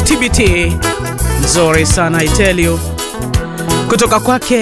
TBT nzuri sana I tell you, kutoka kwake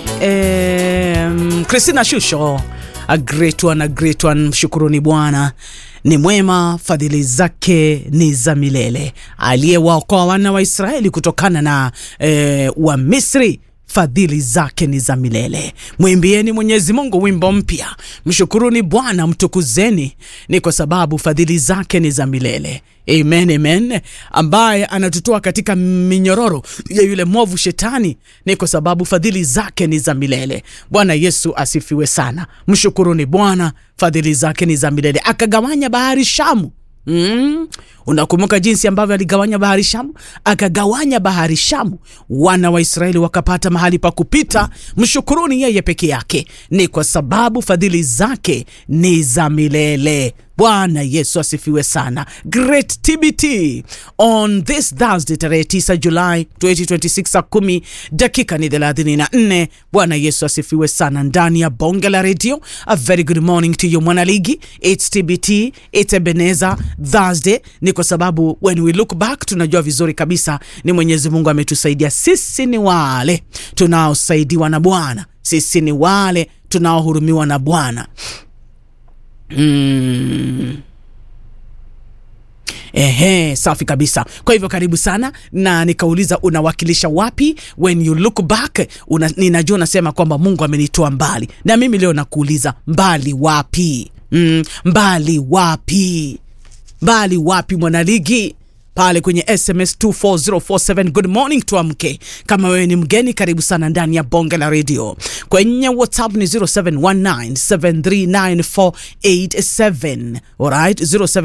eh, Christina Shusho, a great one, a great one. Mshukuruni Bwana ni mwema, fadhili zake ni za milele, aliyewaokoa wana wa Israeli kutokana na eh, wa Misri fadhili zake ni za milele. Mwimbieni Mwenyezi Mungu wimbo mpya, mshukuruni Bwana, mtukuzeni, ni kwa sababu fadhili zake ni za milele. Amen, amen. Ambaye anatutoa katika minyororo ya yule mwovu Shetani, ni kwa sababu fadhili zake ni za milele. Bwana Yesu asifiwe sana. Mshukuruni Bwana, fadhili zake ni za milele. Akagawanya bahari Shamu. Mm. Unakumbuka jinsi ambavyo aligawanya bahari Shamu? Akagawanya bahari Shamu, wana wa Israeli wakapata mahali pa kupita. Mshukuruni yeye peke yake, ni kwa sababu fadhili zake ni za milele. Bwana Yesu asifiwe sana. Great TBT on this Thursday tarehe 9 Julai 2026 saa kumi dakika ni 34. Bwana Yesu asifiwe sana ndani ya bonge la redio. A very good morning to you mwanaligi. It's TBT, it's Ebenezer Thursday. Ni kwa sababu when we look back tunajua vizuri kabisa ni Mwenyezi Mungu ametusaidia. Sisi ni wale tunaosaidiwa na Bwana, sisi ni wale tunaohurumiwa na Bwana. Mm. Ehe, safi kabisa. Kwa hivyo karibu sana, na nikauliza unawakilisha wapi? When you look back una, ninajua unasema kwamba Mungu amenitoa mbali, na mimi leo nakuuliza mbali wapi? Mm, mbali wapi? Mbali wapi mwanaligi? pale kwenye SMS 24047 good morning tuamke. Kama wewe ni mgeni, karibu sana ndani ya bonge la radio. Kwenye WhatsApp ni 0719739487 alright,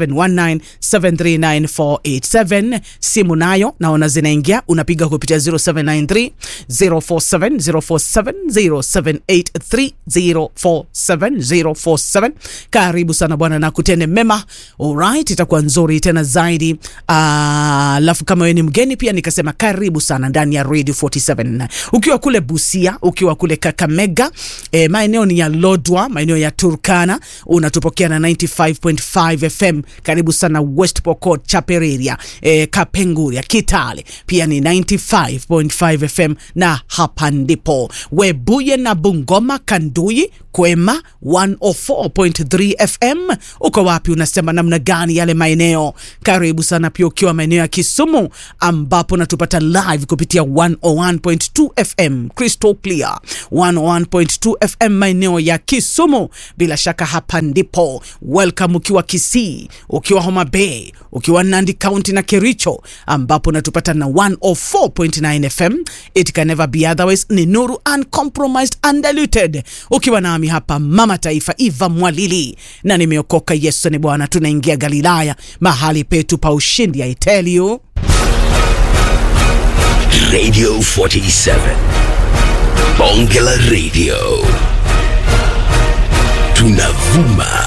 0719739487. Simu nayo naona zinaingia, unapiga kupitia 0793 047 047 0783 047 047. Karibu sana bwana, na kutende mema. Alright, itakuwa nzuri tena zaidi. Alafu kama wewe ni mgeni pia nikasema karibu sana ndani ya Radio 47 ukiwa kule Busia, ukiwa kule Kakamega, e, maeneo ni ya Lodwa, maeneo ya Turkana, unatupokea na 95.5 FM. Karibu sana West Pokot, Chapereria, e, Kapenguria, Kitale pia ni 95.5 FM, na hapa ndipo Webuye na Bungoma, Kanduyi, Kwema 104.3 FM. Uko wapi? Unasema namna gani yale maeneo? Karibu sana pia ukiwa maeneo ya Kisumu ambapo natupata live kupitia 101.2 FM Crystal Clear 101.2 FM maeneo ya Kisumu. Bila shaka hapa ndipo welcome, ukiwa Kisii, ukiwa Homa Bay, ukiwa Nandi County na Kericho ambapo natupata na 104.9 FM. It can never be otherwise. Ni Nuru uncompromised undiluted, ukiwa nami hapa mama taifa Eva Mwalili na nimeokoka. Yesu ni Bwana. Tunaingia Galilaya, mahali petu pa ushindi. I tell you Radio 47 Bonge la Radio tunavuma